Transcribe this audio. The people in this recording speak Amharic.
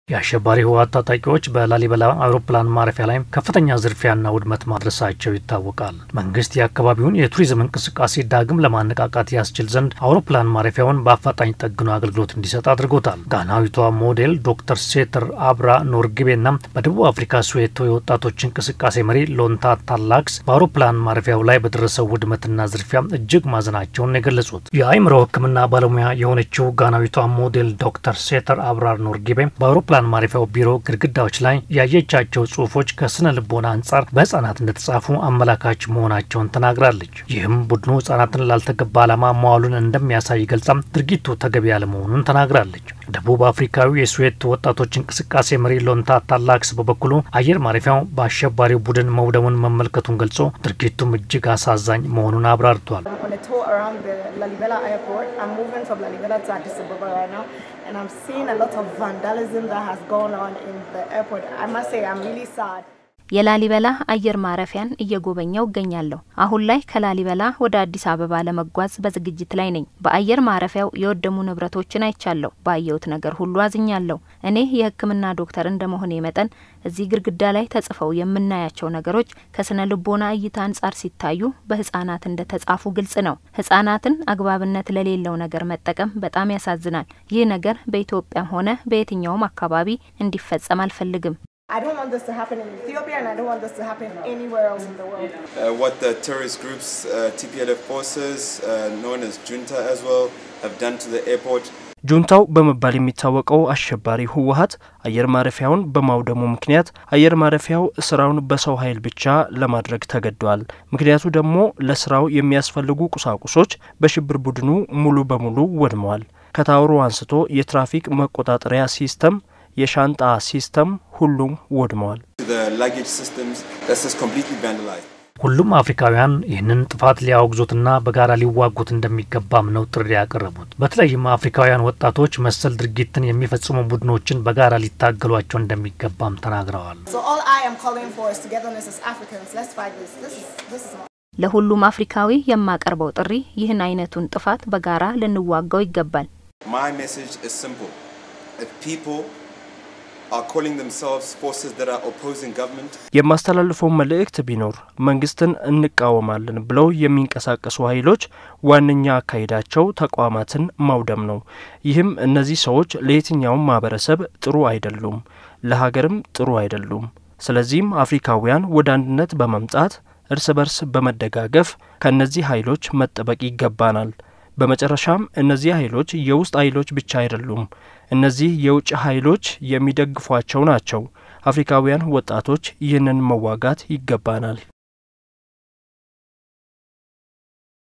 የአሸባሪ ህወሓት ታጣቂዎች በላሊበላ አውሮፕላን ማረፊያ ላይ ከፍተኛ ዝርፊያና ውድመት ማድረሳቸው ይታወቃል። መንግስት የአካባቢውን የቱሪዝም እንቅስቃሴ ዳግም ለማነቃቃት ያስችል ዘንድ አውሮፕላን ማረፊያውን በአፋጣኝ ጠግኖ አገልግሎት እንዲሰጥ አድርጎታል። ጋናዊቷ ሞዴል ዶክተር ሴተር አብራ ኖርግቤና በደቡብ አፍሪካ ስዌቶ የወጣቶች እንቅስቃሴ መሪ ሎንታ ታላክስ በአውሮፕላን ማረፊያው ላይ በደረሰው ውድመትና ዝርፊያ እጅግ ማዘናቸውን የገለጹት የአእምሮ ሕክምና ባለሙያ የሆነችው ጋናዊቷ ሞዴል ዶክተር ሴተር አብራር ኖርጊቤ በአውሮፕላን ማረፊያው ቢሮ ግድግዳዎች ላይ ያየቻቸው ጽሁፎች ከስነ ልቦና አንጻር በህጻናት እንደተጻፉ አመላካች መሆናቸውን ተናግራለች። ይህም ቡድኑ ህጻናትን ላልተገባ ዓላማ መዋሉን እንደሚያሳይ ገልጻም ድርጊቱ ተገቢ ያለመሆኑን ተናግራለች። ደቡብ አፍሪካዊ የስዌት ወጣቶች እንቅስቃሴ መሪ ሎንታ ታላክስ በበኩሉ አየር ማረፊያው በአሸባሪው ቡድን መውደሙን መመልከቱን ገልጾ ድርጊቱም እጅግ አሳዛኝ መሆኑን አብራርቷል። የላሊበላ አየር ማረፊያን እየጎበኘው እገኛለሁ። አሁን ላይ ከላሊበላ ወደ አዲስ አበባ ለመጓዝ በዝግጅት ላይ ነኝ። በአየር ማረፊያው የወደሙ ንብረቶችን አይቻለሁ። ባየሁት ነገር ሁሉ አዝኛለሁ። እኔ የሕክምና ዶክተር እንደመሆኔ መጠን እዚህ ግድግዳ ላይ ተጽፈው የምናያቸው ነገሮች ከስነ ልቦና እይታ አንጻር ሲታዩ በህጻናት እንደተጻፉ ግልጽ ነው። ህጻናትን አግባብነት ለሌለው ነገር መጠቀም በጣም ያሳዝናል። ይህ ነገር በኢትዮጵያም ሆነ በየትኛውም አካባቢ እንዲፈጸም አልፈልግም። I don't want this to happen in Ethiopia and I don't want this to happen anywhere else in the world. Uh, what the terrorist groups, uh, TPLF forces, uh, known as junta as well, have done to the airport. ጁንታው በመባል የሚታወቀው አሸባሪ ህወሀት አየር ማረፊያውን በማውደሙ ምክንያት አየር ማረፊያው ስራውን በሰው ኃይል ብቻ ለማድረግ ተገዷል። ምክንያቱ ደግሞ ለስራው የሚያስፈልጉ ቁሳቁሶች በሽብር ቡድኑ ሙሉ በሙሉ ወድመዋል። ከታወሩ አንስቶ የትራፊክ መቆጣጠሪያ ሲስተም የሻንጣ ሲስተም ሁሉም ወድመዋል። ሁሉም አፍሪካውያን ይህንን ጥፋት ሊያወግዙትና በጋራ ሊዋጉት እንደሚገባም ነው ጥሪ ያቀረቡት። በተለይም አፍሪካውያን ወጣቶች መሰል ድርጊትን የሚፈጽሙ ቡድኖችን በጋራ ሊታገሏቸው እንደሚገባም ተናግረዋል። ለሁሉም አፍሪካዊ የማቀርበው ጥሪ ይህን አይነቱን ጥፋት በጋራ ልንዋጋው ይገባል። የማስተላልፈው መልእክት ቢኖር መንግስትን እንቃወማለን ብለው የሚንቀሳቀሱ ኃይሎች ዋነኛ አካሄዳቸው ተቋማትን ማውደም ነው። ይህም እነዚህ ሰዎች ለየትኛውም ማህበረሰብ ጥሩ አይደሉም፣ ለሀገርም ጥሩ አይደሉም። ስለዚህም አፍሪካውያን ወደ አንድነት በመምጣት እርስ በርስ በመደጋገፍ ከእነዚህ ኃይሎች መጠበቅ ይገባናል። በመጨረሻም እነዚህ ኃይሎች የውስጥ ኃይሎች ብቻ አይደሉም። እነዚህ የውጭ ኃይሎች የሚደግፏቸው ናቸው። አፍሪካውያን ወጣቶች ይህንን መዋጋት ይገባናል።